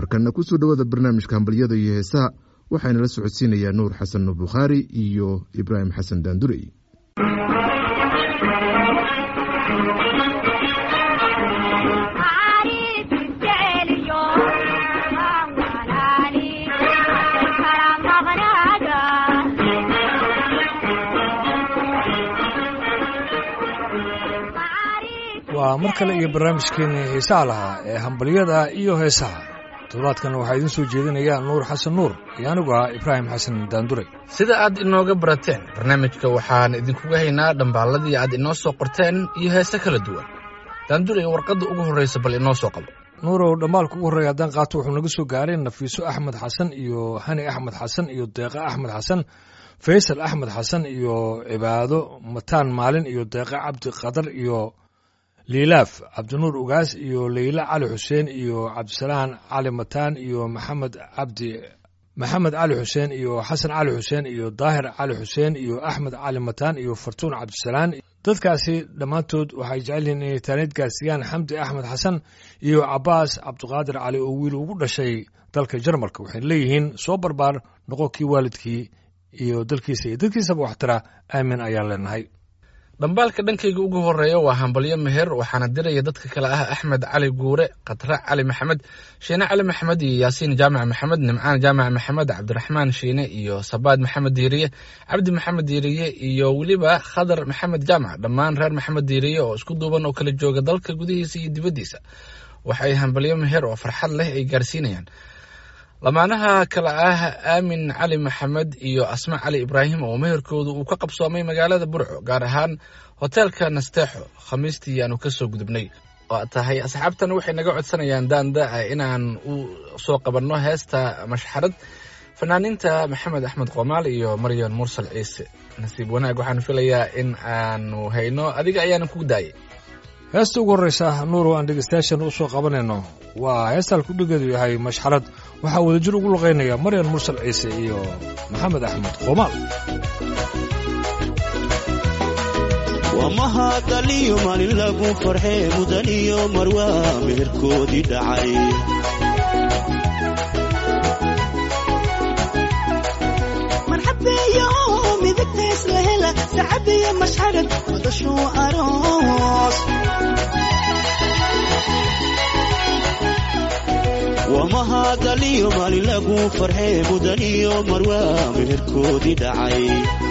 markana kusoo dhowaada barnaamijka hambalyada iyo heesaha waxaana la socodsiinayaa nuur xasan nuur bukhaari iyo ibraahim xasan daandurey waa mar kale iyo barnaamijkeenii xiisaha lahaa ee hambalyada iyo heesaha toddobaadkan waxaa idiin soo jeedinaya nuur xasan nuur iyo anigu ah ibraahim xasan daanduray sida aad inooga barateen barnaamijka waxaan idinkuga haynaa dhambaalladii aad inoo soo qorteen iyo heese kala duwan daanduray warqadda ugu horraysa bal inoo soo qabo nuurow dhammaalka ugu horreeya haddaan qaato wuxuu naga soo gaaray nafiiso axmed xasan iyo hani axmed xasan iyo deeqa axmed xasan faysal axmed xasan iyo cibaado mataan maalin iyo deeqa cabdi qadar iyo liilaaf cabdinuur ugaas iyo leyla cali xuseen iyo cabdisalaan cali mataan iyo maxamed cabdi maxamed cali xuseen iyo xasan cali xuseen iyo daahir cali xuseen iyo axmed cali mataan iyo fartuun cabdisalaan dadkaasi dhammaantood waxay jecel yihiin inay taaniid gaarsiiyaan xamdi axmed xasan iyo cabaas cabdiqaadir cali oo wiil ugu dhashay dalka jarmalka waxay leeyihiin soo barbaar noqo kii waalidkii iyo dalkiisa iyo dadkiisaba waxtira aamin ayaan leenahay dhambaalka dhankayga ugu horreeya waa hambalyo meher waxaana diraya dadka kale ah axmed cali guure khatra cali maxamed shiine cali maxamed iyo yaasiin jaamac maxamed nimcaan jaamac maxamed cabdiraxmaan shiine iyo sabaad maxamed diiriye cabdi maxamed diiriye iyo weliba khadar maxamed jaamac dhammaan reer maxamed diiriye oo isku duuban oo kala jooga dalka gudihiisa iyo dibaddiisa waxay hambalyo meher oo farxad leh ay gaarsiinayaan lamaanaha kale ah aamin cali maxamed iyo asma cali ibraahim oo meherkoodu uu ka qabsoomay magaalada burco gaar ahaan hoteelka nasteexo khamiistii aanu ka soo gudubnay oo tahay asxaabtan waxay naga codsanayaan daanda inaan u soo qabanno heesta mashxarad fanaaniinta maxamed axmed qoomaal iyo maryan mursal ciise nasiib wanaag waxaan filayaa in aanu hayno adiga ayaanan ku daayay heesta ugu horreysa nuurow aan dhegeystayaashan u soo qabanayno waa heestaan kudhigeedu yahay mashxarad waxaa wadajir ugu luqaynaya maryan mursal ciise iyo maxamed axmed qoomaal wamahadaliyo maalin lagu farxee mudaniyo marwaa meherkoodii dhacay marxabeeyo midigtays la hela sacabiyo mashxarad wadashuu aroos wamahadaliyo maalin lagu farxee mudaniyo marwaa meherkoodii dhacay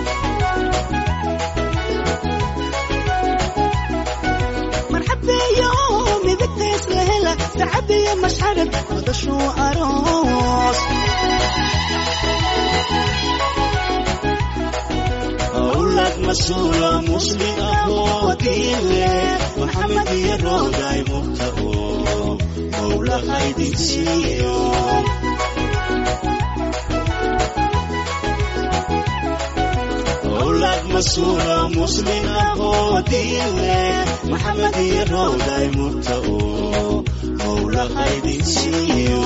marxabeeyo midigtays la hela sacabiyo mashxarad wadashuu aroos awlad masuulo muslim ahoo diin leh maxamed iyo rooday murta oo mawla haydin siiyo awlad masuulo muslim ahoo diin leh maxamed iyo rooday murta oo mawla haydin siiyo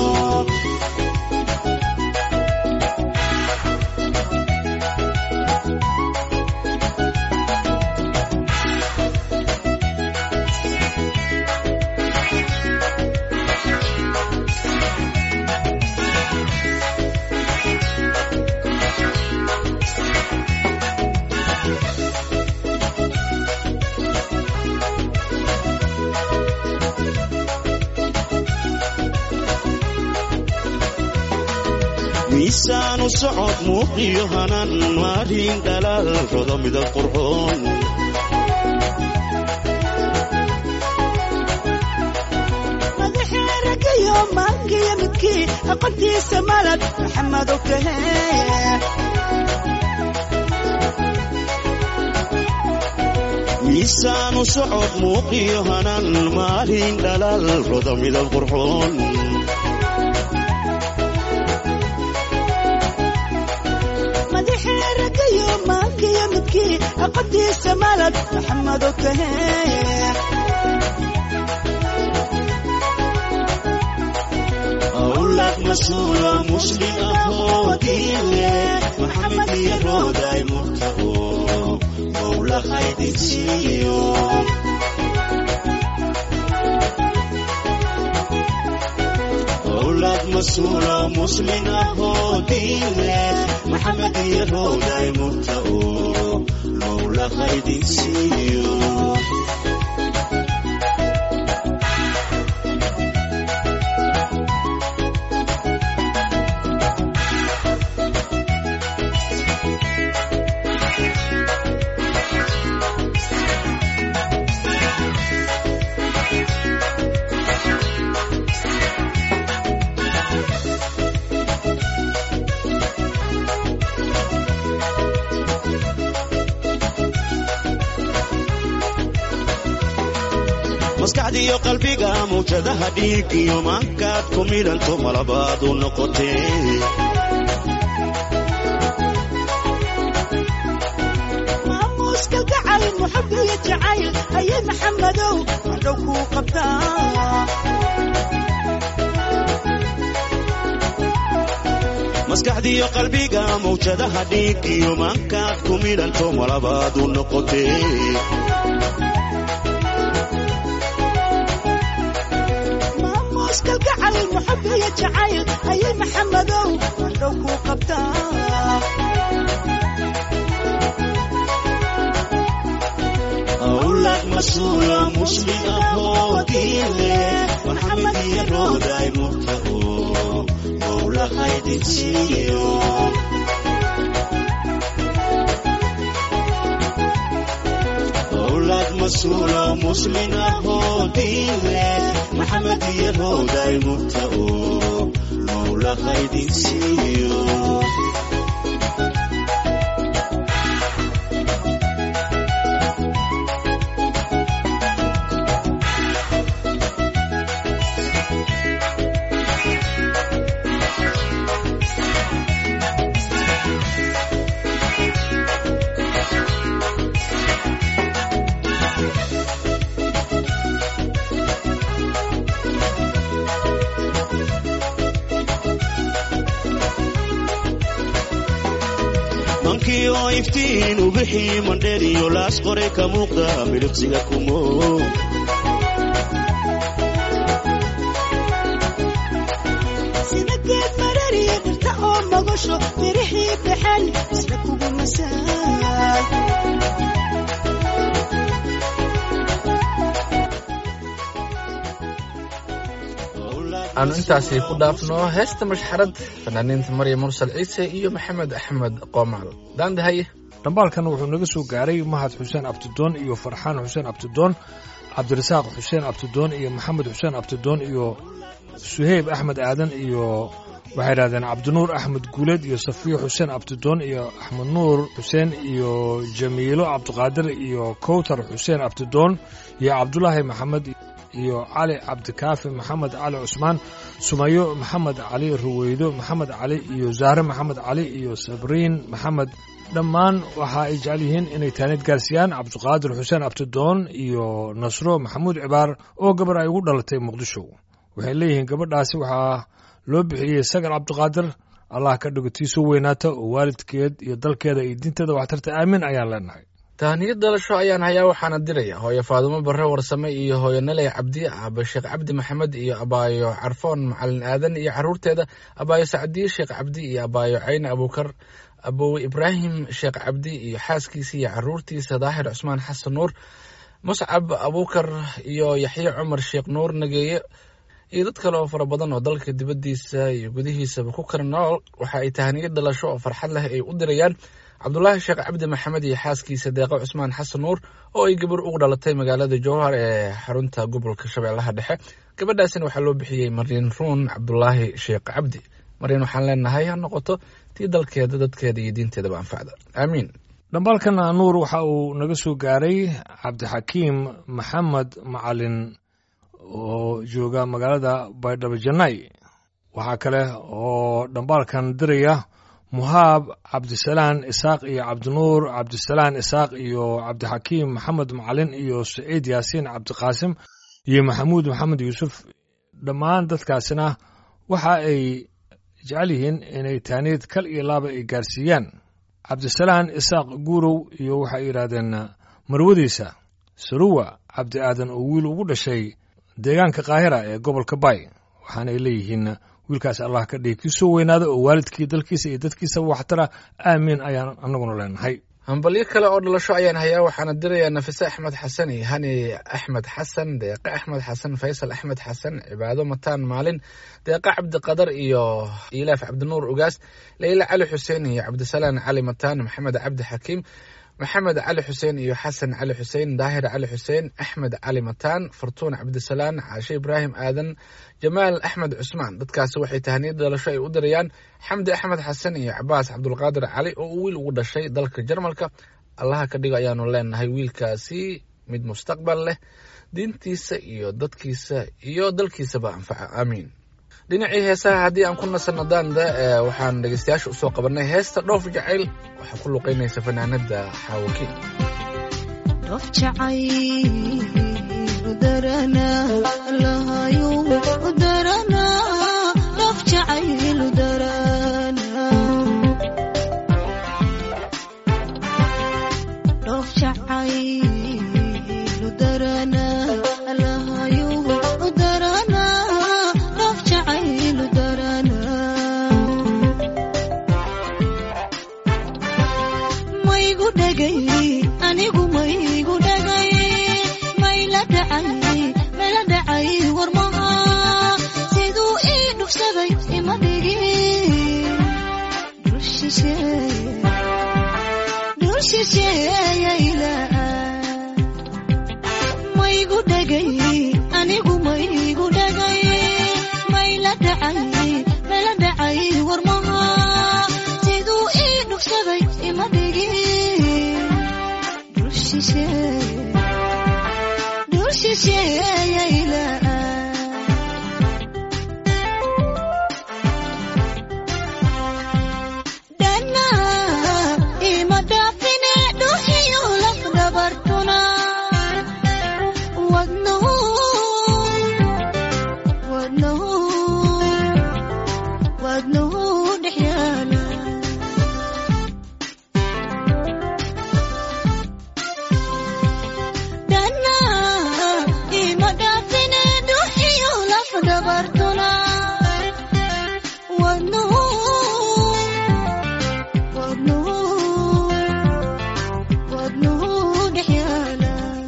miisaanu socod muuqiyo hanan maarin dhalaal rodo midab qurxoon madaxee ragayo maangiyo midkii aqontiisa malad maxamedo kahee miisaanu socod muuqiyo hanan maarin dhalaal rodo midab qurxoon madaxee ragayo maangiyo midkii aqontiisa malad maxamedo kahee awlad masuulo muslim ahoo diin leh maxamed iyo rooday murta oo mawla haydin siiyo awlad awlad mas-uula muslin ahoo diin leh maxamed iyo rooday murta oo mowla haydin siiyo maskaxdiiyo qalbiga mawjadaha dhiig iyo maankaad ku midhanto malabaad u noqotee maamuuska gacal muxab iyo jacayl ayay maxamadow madhow kuu qabtaa maskaxdiiyo qalbiga mawjadaha dhiig iyo maankaad ku midhanto malabaad u noqotee maamuuska gacal muxab iyo jacayl ayay maxamadow madhow kuu qabtaa awlad mas-uula muslim ahoo diin leh maxamed iyo rooday murta oo mowla haydin siiyo awlad mas-uula muslim ahoo diin leh maxamed iyo rooday murta oo mowla haydin siiyo mankii oo iftiin ubixii mandheer iyo laas qoray ka muuqda midhibsiga kumo sida geed marariya dhirta oo magasho mirixii baxeen isla kugu masaay aanu intaasi ku dhaafno heesta mashxarad fanaaniinta maryam mursal ciise iyo maxamed axmed qoomaal daandahaye dhambaalkan wuxuu naga soo gaaray mahad xuseen abtidoon iyo farxaan xuseen abtidoon cabdirasaaq xuseen abtidoon iyo maxamed xuseen abtidoon iyo suheyb axmed aadan iyo waxay idhahdeen cabdinuur axmed guuleed iyo safiyo xuseen abtidoon iyo axmed nuur xuseen iyo jamiilo cabdiqaadir iyo kowtar xuseen abtidoon iyo cabdulaahi maxamed iyo cali cabdikaafi maxamed cali cusmaan sumayo maxamed cali ruweydo maxamed cali iyo zahre maxamed cali iyo sabriin maxamed dhammaan waxa ay jecel yihiin inay taanid gaarsiiyaan cabdiqaadir xuseen abtidoon iyo nasro maxamuud cibaar oo gabar ay ugu dhalatay muqdisho waxay leeyihiin gabadhaasi waxaa loo bixiyey sagar cabdiqaadir allah ka dhigo tii soo weynaata oo waalidkeed iyo dalkeeda iyo diinteeda waxtarta aamin ayaan leenahay tahniyad dhalasho ayaan hayaa waxaana diraya hooyo faadumo barre warsame iyo hooyo naley cabdi aaba sheekh cabdi maxamed iyo abaayo carfoon macalin aadan iyo caruurteeda abaayo sacdiye sheekh cabdi iyo abaayo cayne abuukar abowe ibraahim sheekh cabdi iyo xaaskiisa iyo caruurtiisa daahir cusmaan xasan nuur muscab abuukar iyo yaxye cumar sheekh nuur nageeye iyo dad kale oo fara badan oo dalka dibaddiisa iyo gudihiisaba ku kala nool waxa ay tahniyad dhalasho oo farxad leh ay u dirayaan cabdulaahi sheekh cabdi maxamed iyo xaaskiisa deeqo cusmaan xasan nuur oo ay gabar ugu dhalatay magaalada jowhar ee xarunta gobolka shabeellaha dhexe gabadhaasina waxaa loo bixiyey mariin ruun cabdulaahi sheekh cabdi mariin waxaan leenahay ha noqoto tii dalkeeda dadkeeda iyo diinteedaba anfacda aamiin dhambaalkan nuur waxa uu naga soo gaaray cabdixakiim maxamed macalin oo jooga magaalada baydhabo janay waxaa kale oo dhambaalkan diraya muhaab cabdisalaan isaaq iyo cabdinuur cabdisalaan isaaq iyo cabdixakiim maxamed macalin iyo saciid yaasiin cabdiqaasim iyo maxamuud maxamed yuusuf dhammaan dadkaasina waxa ay jecel yihiin inay taaniid kal iyo laaba ay gaarsiiyaan cabdisalaan isaaq guurow iyo waxay yidhaahdeen marwadiisa saruwa cabdi aadan oo wiil ugu dhashay deegaanka kaahira ee gobolka bay waxaanay leeyihiin wiilkaas allah ka dhigi kii soo weynaada oo waalidkii dalkiisa iyo dadkiisaba waxtara aamiin ayaan anaguna leenahay hambalyo kale oo dhalasho ayaan hayaa waxaana dirayaa nafise axmed xasan iyo hani axmed xasan deeqe axmed xasan faysal axmed xasan cibaado mataan maalin deeqe cabdiqadar iyo ilaaf cabdinuur ugaas leyla cali xuseen iyo cabdisalaan cali mataan maxamed cabdi xakiim maxamed cali xuseen iyo xasan cali xuseen daahir cali xuseen axmed cali mataan fartuun cabdisalaan caashe ibraahim aadan jamaal axmed cusmaan dadkaasi waxay tahaniyad dhalasho ay u dirayaan xamdi axmed xasan iyo cabaas cabdulqaadir cali oo uu wiil ugu dhashay dalka jarmalka allaha ka dhigo ayaanu leenahay wiilkaasi mid mustaqbal leh diintiisa iyo dadkiisa iyo dalkiisaba anfaca aamiin dhinacii heesaha haddii aan ku nasanno daanda waxaan dhegeystayaasha usoo qabanay heesta dhoof jacayl waxaa ku luqeynaysa fanaanada xaawakiin dhoof jacayl udarana lahayo udarana dhoof jacayl udarana dhoof jacayl udarana lahayo udarana dhoof jacayl udarana maygu dhagay anigu maygu dhagay mayla dhacay mayla dhacay warmaha siduu ii dhugsaday ima dhigin dhul shisheeye dhul shisheeyayla maygu dhagay anigu maygu dhagay mayla dhacay mayla dhacay warmaha siduu ii dhugsaday ima dhigin dhul shisheeye dhul shisheeyayla dhana ima dhaafine dhuxiyo laf dhabartuna wadnahu wadnahu wadnahu dhex yaala dhana ima dhaafine dhuxiyo laf dhabartuna wadnahu wadnahu wadnahu dhex yaala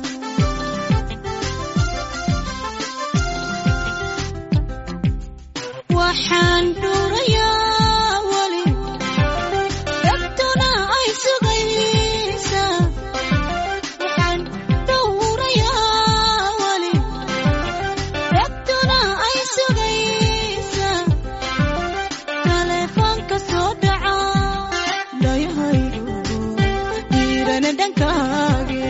waxaan dhuurayaa weli dhagtuna ay sugaysa waxaan dhowrayaa weli dhagtuna ay sugaysa taleefoonka soo dhaca dhayahaygu diirana dhankaage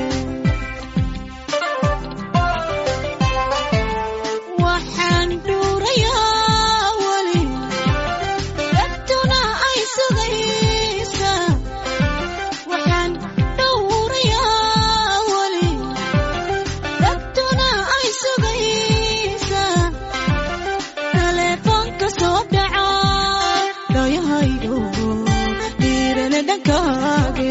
waxaan dhuurayaa weli dhagtuna ay sugaysa waxaan dhowrayaa weli dhagtuna ay sugaysa taleefoonka soo dhaca dhayahaygo diirana dhankaage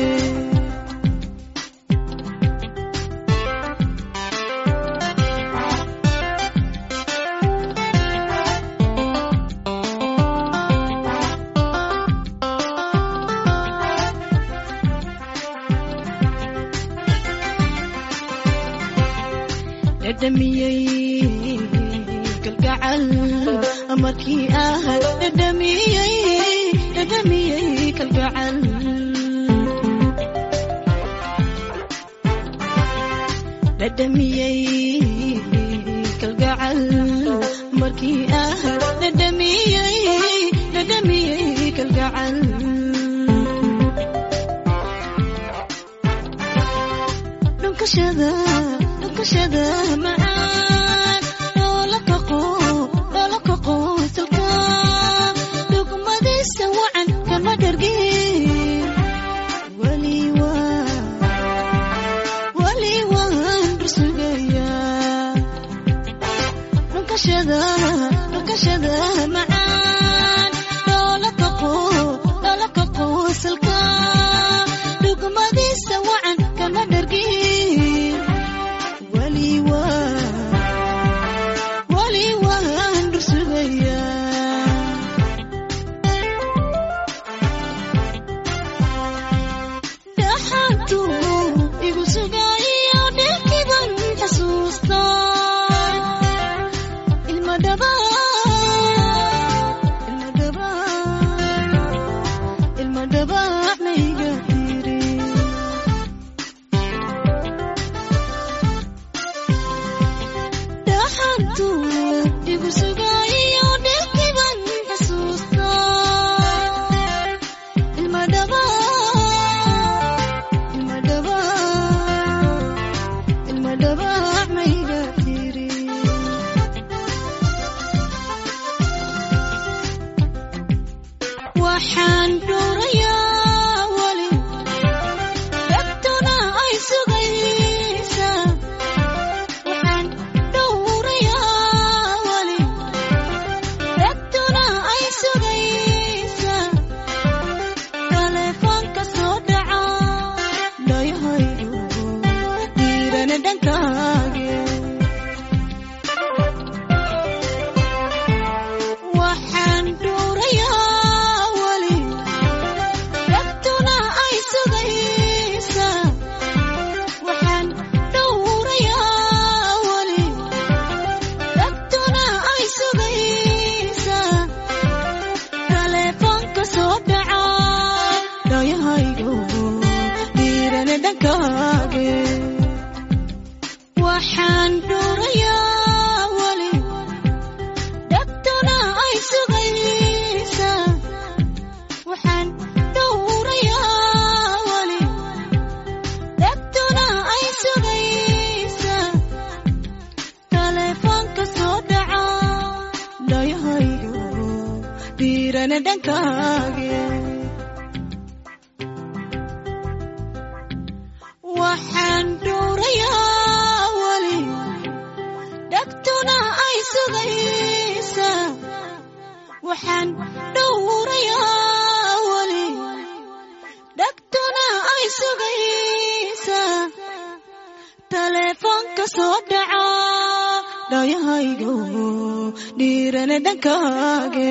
dhadhamiyey kalgacal markii ah dhadhamiyey dhadhamiyey kalgacal dhadhamiyey kalgacal markii ah dhadhamiyey dhadhamiyey kalgacal dhunkashada dhunkashada macaan dhoola kaqo dhoola kaqo salka dhugmadiisa wacan kama dhargin weli waa weli waan rusugayaa dhunkashada dhunkashada macaan dhoola kaqo dhoola kaqo salka dhugmadiisa wacan kama dhargin waxaan dhuurayaa weli dhegtuna ay sugaysaa waxaan dhowrayaa weli dhegtuna ay sugaysaa taleefoonka soo dhaca dhayahaygu dhiirana dhankaage waxaan dhuurayaa weli dhegtuna ay sugaysaa waxaan dhowrayaa weli dhegtuna ay sugaysaa taleefoonka soo dhaca dhayahaygu dhiirana dhankaage waxaan dhuurayaa weli dhegtuna ay sugaysaa waxaan dhowrayaa weli dhegtuna ay sugaysaa taleefoonka soo dhaca dhayahaygu dhiirana dhankaage waxaan dhuurayaa weli dhegtuna ay sugaysaa waxaan dhowrayaa weli dhegtuna ay sugaysaa taleefoonka soo dhaca dhayahaygu dhiirana dhankaage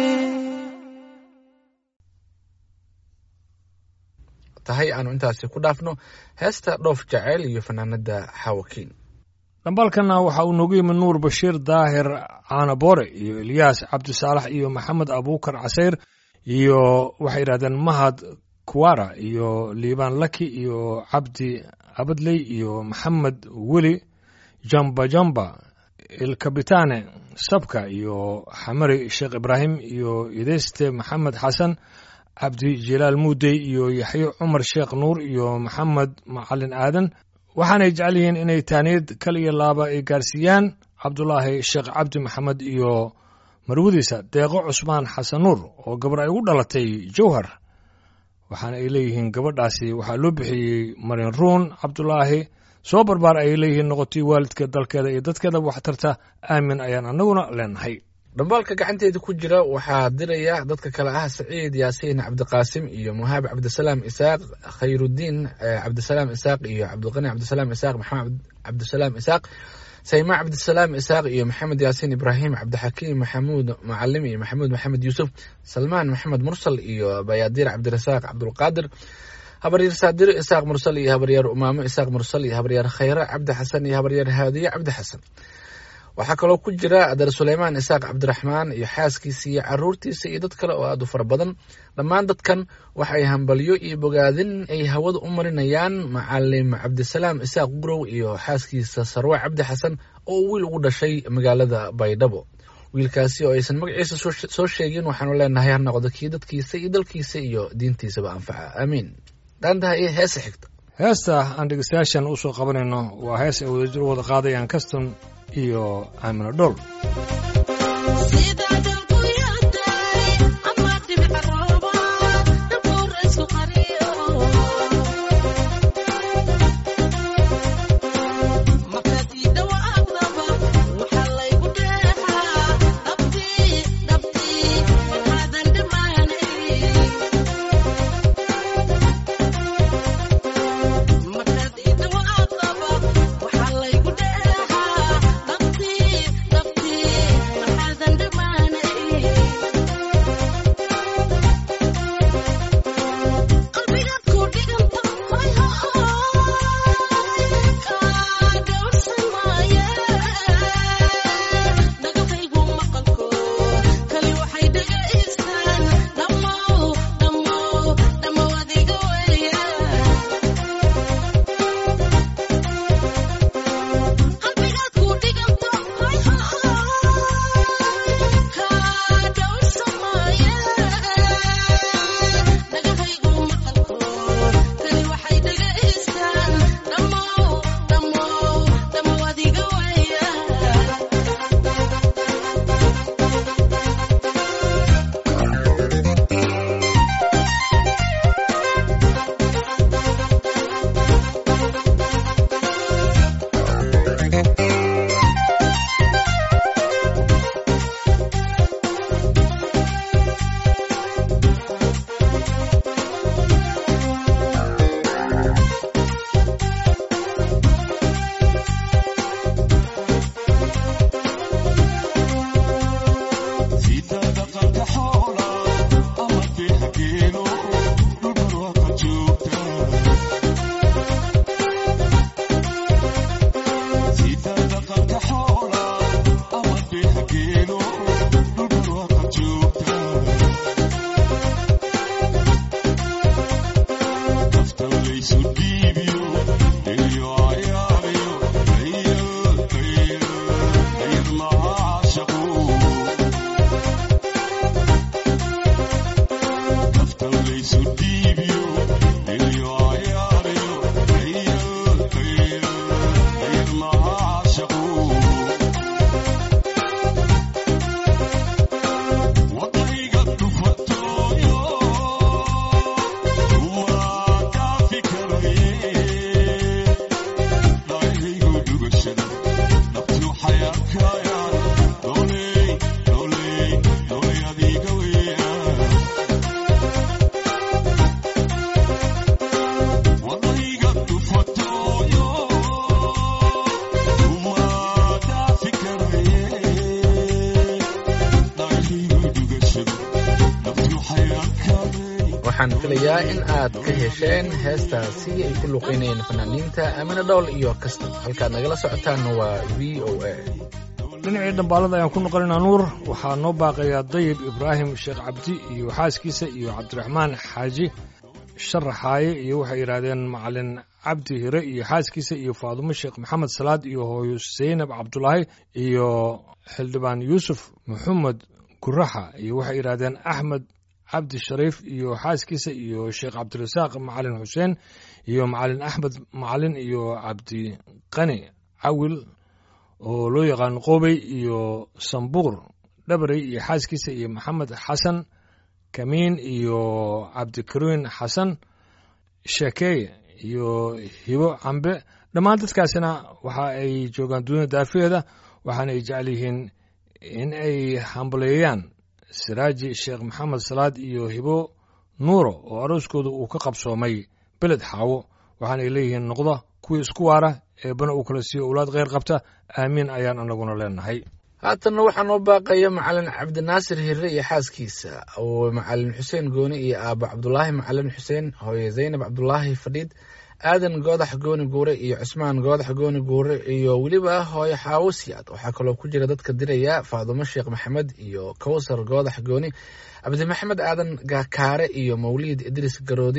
tahay aanu intaasi ku dhaafno heesta dhoof jaceyl iyo fanaanada xaawakiin dhambaalkana waxa uu noogu yimi nuur bashiir daahir caanaboore iyo ilyaas cabdisaalax iyo maxamed abuukar casayr iyo waxay yidhahdeen mahad kuwara iyo liibaan laki iyo cabdi abadley iyo maxamed weli jamba jamba ilkabitaane sabka iyo xamari sheekh ibraahim iyo ideyste maxamed xasan cabdi jilaal muudey iyo yaxyo cumar sheekh nuur iyo maxamed macalin aadan waxaanay jecel yihiin inay taaniyad kal iyo laaba ay gaarsiiyaan cabdulaahi sheekh cabdi maxamed iyo marwadiisa deeqo cusmaan xasan nuur oo gabar ay ugu dhalatay jowhar waxaana ay leeyihiin gabadhaasi waxaa loo bixiyey marin ruun cabdulaahi soo barbaar ayay leeyihiin noqotay waalidka dalkeeda iyo dadkeeda waxtarta aamin ayaan annaguna leenahay dhambaalka gacanteeda ku jira waxaa diraya dadka kale ah saciid yaasiin cabdiqaasim iyo muhaab cabdisalaam isaaq khayrudiin eh, cabdisalaam isaaq iyo cabdiqani cabdisalaam isaaq maxamed cabdisalaam isaaq sayma cabdisalaam isaaq iyo maxamed yaasiin ibraahim cabdixakiim maxamuud macalim iyo maxamuud maxamed yuusuf salmaan maxamed mursal iyo bayaadiir cabdirasaaq cabdulqaadir habaryaer saadiro isaaq mursal iyo habaryaer umaamo isaaq mursal iyo habaryaer khayre cabdi xasan iyo habaryaer haadiye cabdi xasan waxaa kaloo ku jira adeer suleymaan isaaq cabdiraxmaan iyo xaaskiisa iyo caruurtiisa iyo dad kale oo aad u fara badan dhammaan dadkan waxay hambalyo iyo bogaadin ay hawada u marinayaan macalim cabdisalaam isaaq gurow iyo xaaskiisa sarwe cabdi xasan oo wiil ugu dhashay magaalada baydhabo wiilkaasi oo aysan magaciisa soo- soo sheegin waxaanu leenahay ha noqdo kii dadkiisa iyo dalkiisa iyo diintiisaba anfaca aamiin dhaantaha iyo heesa xigta heesta aan dhegeystayaashan u soo qabanayno waa hees ay wadajir u wada qaadayaan kaston iyo aamino dhool Thank you. waxaan filayaa in aad ka hesheen heestaasi ay ku luqaynayeen fanaaniinta amine dhowl iyo kasta halkaad nagala socotaan waa v o a dhinacii dhambaalada ayaan ku noqonaynaa nuur waxaa noo baaqayaa dayib ibraahim sheekh cabdi iyo xaaskiisa iyo cabdiraxmaan xaaji sharaxaaye iyo waxay yidhaahdeen macalin cabdi hire iyo xaaskiisa iyo faadumo sheekh maxamed salaad iyo hooyo seynab cabdulaahi iyo xildhibaan yuusuf maxamed guraxa iyo waxay yidhaahdeen axmed cabdi shariif iyo xaaskiisa iyo sheekh cabdirasaaq macalin xuseen iyo macalin axmed macalin iyo cabdiqani cawil oo loo yaqaano qobey iyo sambuur dhabarey iyo xaaskiisa iyo maxamed xasan kamiin iyo cabdikariin xasan shekeeye iyo hibo cambe dhammaan dadkaasina waxa ay joogaan dunida daafeeda waxaana ay jecel yihiin in ay hambaleeyaan siraaji sheekh maxamed salaad iyo hibo nuuro oo arooskooda uu ka qabsoomay beled xaawo waxaana ay leeyihiin noqda kuwii isku waara eebbana uu kala siiyo owlaad kheyr qabta aamiin ayaan anaguna leenahay haatanna waxaa noo baaqaya macalin cabdinaasir hirre iyo xaaskiisa oo macalin xuseen gooni iyo aabo cabdulaahi macalin xuseen hooye zaynab cabdulaahi fadhiid aadan goodax gooni guure iyo cusmaan goodax gooni guure iyo weliba hooyo xaawo siyaad waxaa kaloo ku jira dadka diraya faadumo sheekh maxamed iyo kowsar goodax gooni cabdimaxamed aadan kaare iyo mawliid idriis garoodi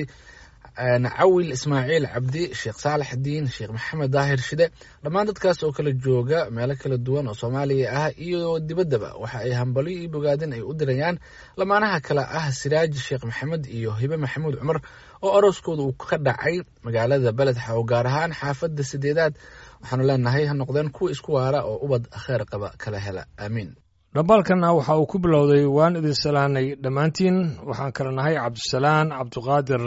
cawil ismaaciil cabdi sheekh saalax diin sheekh maxamed daahir shide dhammaan dadkaas oo kala jooga meelo kala duwan oo soomaaliya ah iyo dibaddaba waxa ay hambalyo iyo bogaadin ay u dirayaan lamaanaha kale ah siraaji sheekh maxamed iyo hibe maxamuud cumar oo arooskooda uu ka dhacay magaalada beled xaw gaar ahaan xaafadda sideedaad waxaanu leenahay ha noqdeen kuwa isku waara oo ubad kheer qaba kala hela aamiin dhambaalkanna waxa uu ku bilowday waan idin salaanay dhammaantiin waxaan kala nahay cabdisalaan cabdiqaadir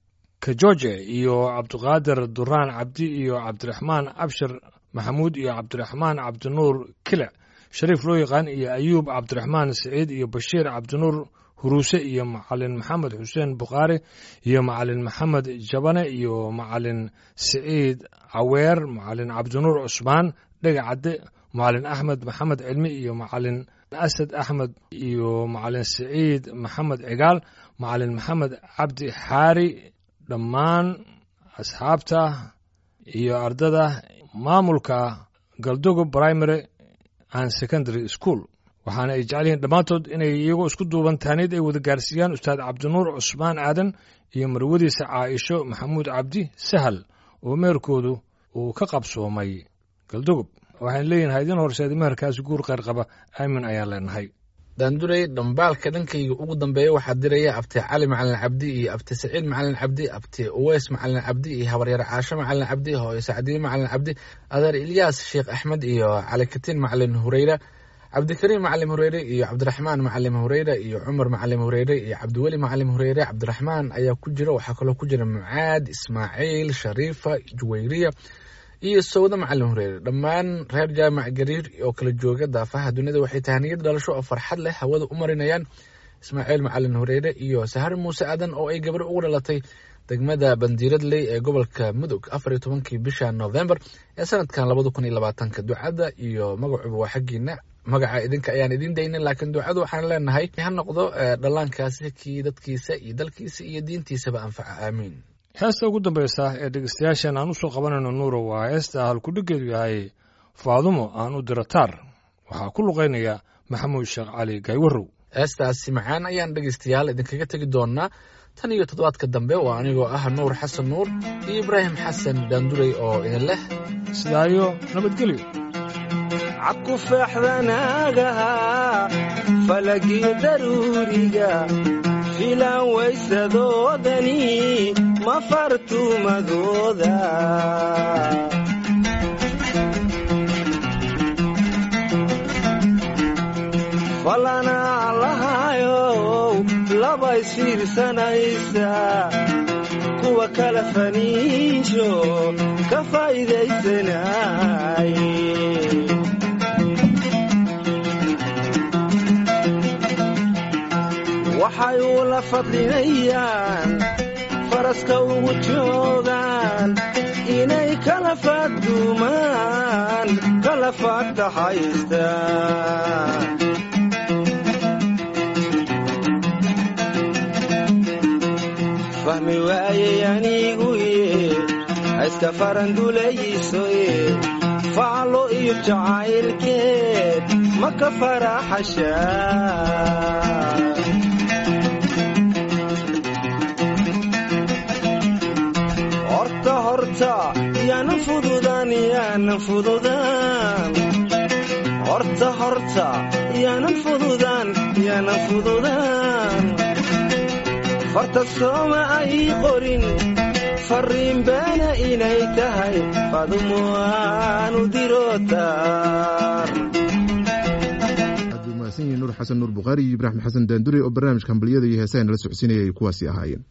kajoje iyo cabdiqaadir duraan cabdi iyo cabdiraxmaan abshir maxamuud iyo cabdiraxmaan cabdinuur kilic shariif loo yaqaan iyo ayuub cabdiraxmaan siciid iyo bashiir cabdinuur huruuse iyo macalin maxamed xuseen bukhaari iyo macalin maxamed jabane iyo macalin siciid caweer macalin cabdinuur cusmaan dhega cadde macalin axmed maxamed cilmi iyo macalin asad axmed iyo macalin siciid maxamed cigaal macalin maxamed cabdi xaari dhammaan asxaabta iyo ardada maamulka galdogo primary and secondary school waxaana ay jecel yihiin dhammaantood inay iyagoo isku duuban taaniid ay wada gaarsiiyaan ustaad cabdinuur cusmaan aadan iyo marwadiisa caaisho maxamuud cabdi sahal oo meherkoodu uu ka qabsoomay galdogob waxaan leeyihin haydin horseeda meherkaasi guur kheyr qaba aamin ayaan leenahay daanduray dhambaalka dhankayga ugu dambeeya waxaa diraya abti cali macalin cabdi iyo abti saciid macalin cabdi abti uweys macalin cabdi iyo habaryar caasho macalin cabdi hooyo sacdiye macalin cabdi adeer ilyaas sheekh axmed iyo cali katiin macalin hureyra cabdikariim macalim hureyre iyo cabdiraxmaan macalim hureyre iyo cumar macalim hureyre iyo cabdiweli macalim hureyre cabdiraxmaan ayaa ku jira waxaa kaloo ku jira mucaad ismaaciil shariifa juwayriya iyo sawda macalin hureyre dhammaan reer jaamac gariir oo kala jooga daafaha dunida waxay tahaniyad dhalasho oo farxad leh hawada u marinayaan ismaaciil macalin hureyre iyo sahar muuse aadan oo ay gabar ugu dhalatay degmada bandiiradley ee gobolka mudug afar iyo tobankii bisha november ee sanadkan labada kun iyo labaatanka ducada iyo magacuba waa xaggiina magaca idinka ayaan idiin daynin laakiin ducadu waxaan leenahay ha noqdo dhallaankaasi kii dadkiisa iyo dalkiisa iyo diintiisaba anfaca aamiin heesta ugu dambaysa ee dhegeystayaashan aan usoo qabanayno nuuro waa heesta halkudhigeedu yahay faadumo aan u diro taar waxaa ku luqaynaya maxamuud sheekh cali gaywarow heestaasi macaan ayaan dhegaystayaal idinkaga tegi doonaa tan iyo toddobaadka dambe waa anigoo ah nuur xasan nuur iyo ibraahim xasan daandurey oo idin leh sidaayo nabadgelyo cabku feexdanaagaha falagii daruuriga filaan waysadoodani ma fartumadooda falanaa lahayow laba isfiirsanaysa kuwa kala faniijo ka faa'iidaysanay waxay ula fadlinayaan faraska ugu joogaan inay kala faadumaan kala faagtaxaystaan fahmi waayey aniguye hayska farandulaysoye faclo iyo jacaylkeed ma ka faraxashaa horta horta yaanan fududaan yaanan fududaan horta horta yaanan fududaan yaanan fududaan farta sooma ay qorin farriin beena inay tahay fadumo aanu dirotaar aad buu mahadsan yihin nuur xasan nuur bukhaari iyo ibraahim xasan daandure oo barnaamijka hambaliyada iyo heesaha nala socodsiinaya ay kuwaasi ahaayeen